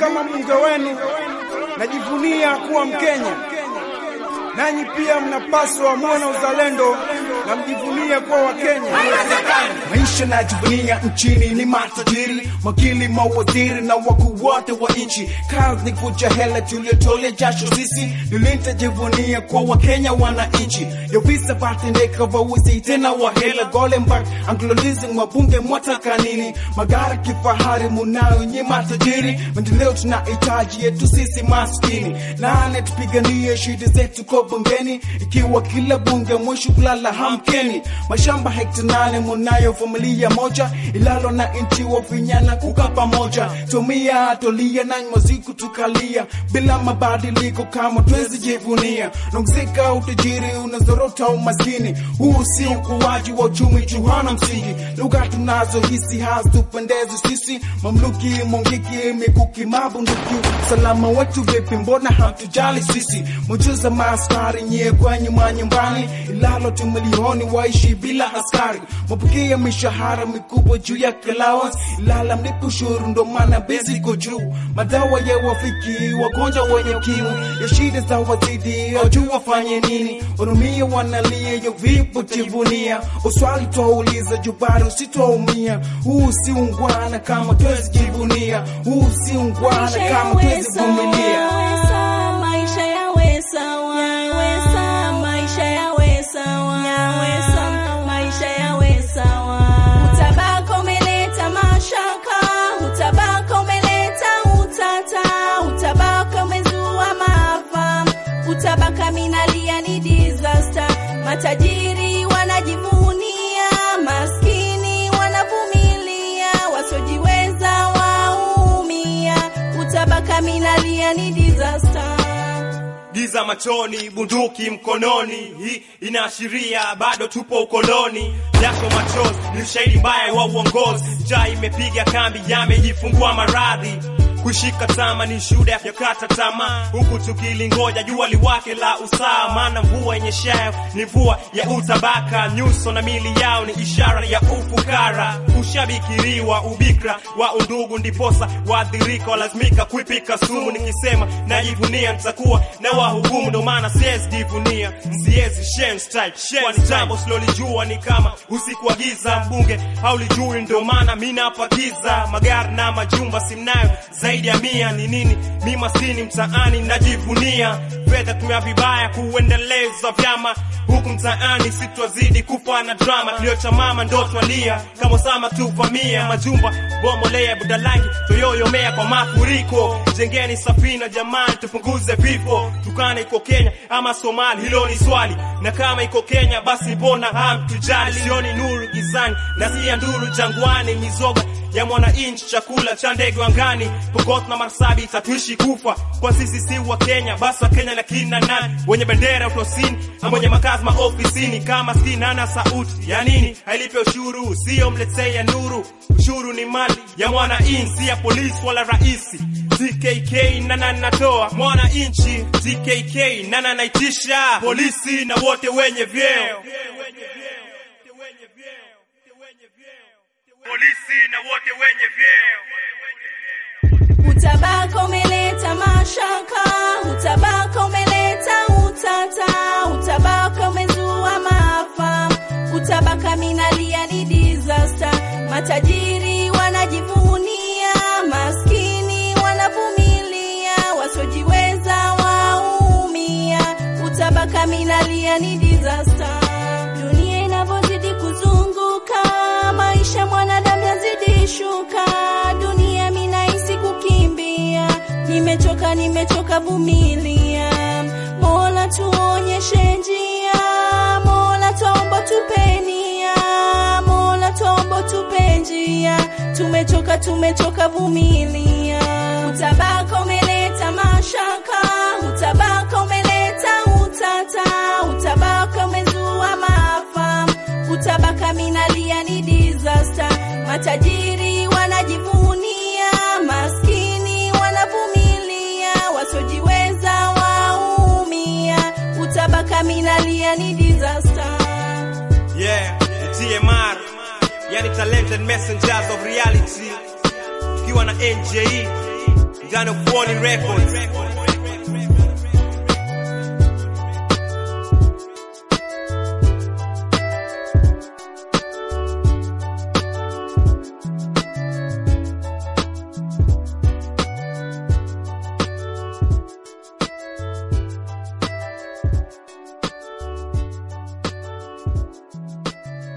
kama mbunge wenu najivunia kuwa Mkenya, nanyi pia mnapaswa muwe na uzalendo na mjivunie kuwa Wakenya. Maisha najivunia nchini ni matajiri, makili, mawaziri na wakuu wote wa nchi. Kazi ni kuja hela tuliotolea jasho sisi, nilitajivunia kwa Wakenya wananchi. Ya visa vatendeka vawisi tena wa hela Golenberg, Anglo-Leasing, wabunge mwataka nini? Magari kifahari munayo nyi matajiri, maendeleo tunahitaji yetu sisi maskini. Nane tupiganie shida zetu kwa bungeni, ikiwa kila bunge mwisho kulala hamkeni. Mashamba hekta nane munayo familia moja, ilalo na nchi wafinyana kuka pamoja. Tumia tolia na maziku tukalia, bila mabadiliko kama twezi jivunia. Nongezeka utajiri unazorota umaskini, huu si ukuaji wa uchumi juhana msingi. Lugha tunazo hisi hazitupendezi sisi, mamluki mongiki mikuki mabunduki. Salama wetu vipi, mbona hatujali sisi? Mujuza maaskari nyie kwenye manyumbani, ilalo tumilioni waishi bila askari, mapukia mishahara mikubwa juu ya allowance, ilala mlipo ushuru ndo maana bezi iko juu. Madawa ya wafiki wagonjwa wenye kimu, ya shida za wazidi, wajua wafanye nini? Wanumia wanalia, yo vipo jivunia, uswali twauliza jubari usitwaumia. Huu si ungwana kama twezi jivunia, huu si ungwana kama twezi vumilia. Maisha yawe sawa, maisha yawe sawa, maisha yawe sawa. Utabaka umeleta mashaka, utabaka umeleta utata, utabaka umezua maafa, utabaka minalia ni disaster. Matajiri wanajivunia, maskini wanavumilia, wasiojiweza waumia, utabaka minalia ni disaster. giza machoni, bunduki mkononi, hii inaashiria bado tupo ukoloni. Jasho machozi ni ushahidi mbaya wa uongozi. Njaa imepiga kambi, yamejifungua maradhi kushika tama ni shuhuda ya kata tamaa, huku tukilingoja jua liwake la usawa. Maana mvua yenyeshayo ni mvua ya utabaka, nyuso na mili yao ni ishara ya ufukara. Ushabikiriwa ubikra wa undugu, ndiposa waathirika walazimika kuipika sumu. Nikisema najivunia, nitakuwa na wahukumu, ndo maana siwezi jivunia, siwezi shame style, kwani jambo silolijua ni kama usiku wa giza. Mbunge haulijui, ndo maana mi napakiza magari na majumba simnayo zaidi ya mia. Ni nini mi maskini mtaani najivunia? Fedha tumia vibaya kuendeleza vyama huku mtaani, sitwazidi kufa na drama. Kilio cha mama ndo twalia kama sama tuvamia majumba bomolea budalangi toyoyomea kwa mafuriko. Jengeni safina jamani, tupunguze vifo. Tukana iko Kenya ama Somali, hilo ni swali, na kama iko Kenya basi mbona hamtujali? Sioni nuru gizani, nasikia nduru jangwani, mizoga ya mwananchi, chakula cha ndege angani, Pokot na Marsabit hatuishi kufa kwa sisi si wa Kenya, basi wa Kenya na kina nani wenye bendera utosini ama wenye makazi maofisini, kama skini ana sauti ya nini? Hailipe ushuru, sio mletee ya nuru. Ushuru ni mali ya mwananchi, si ya polisi wala raisi. TKK nana natoa mwananchi, TKK nana naitisha polisi na wote wenye vyeo polisi na wote wenye vyeo. Utabaka umeleta mashaka, utabaka umeleta utata, utabaka umezua maafa, utabaka minalia ni disaster. Matajiri wanajivunia, maskini wanavumilia, wasiojiweza waumia, utabaka minalia ni disaster. Dunia inavyozidi kuzunguka, maisha mwanadamu yazidi shuka, dunia minahisi kukimbia, nimechoka, nimechoka, vumilia. Mola tuonyeshe njia, Mola tuomba tupenia, Mola tuomba tupe njia, tumechoka, tumechoka, vumilia. Utabaka umeleta mashaka, utabaka umeleta utata, utabaka umezua maafa, utabaka minalia ni disaster. Matajiri wanajivunia, maskini wanavumilia, wasiojiweza waumia, utabaka minalia ni disaster. Yeah, the TMR, yani talented messengers of reality, tukiwa na NJE ndani of Warning Records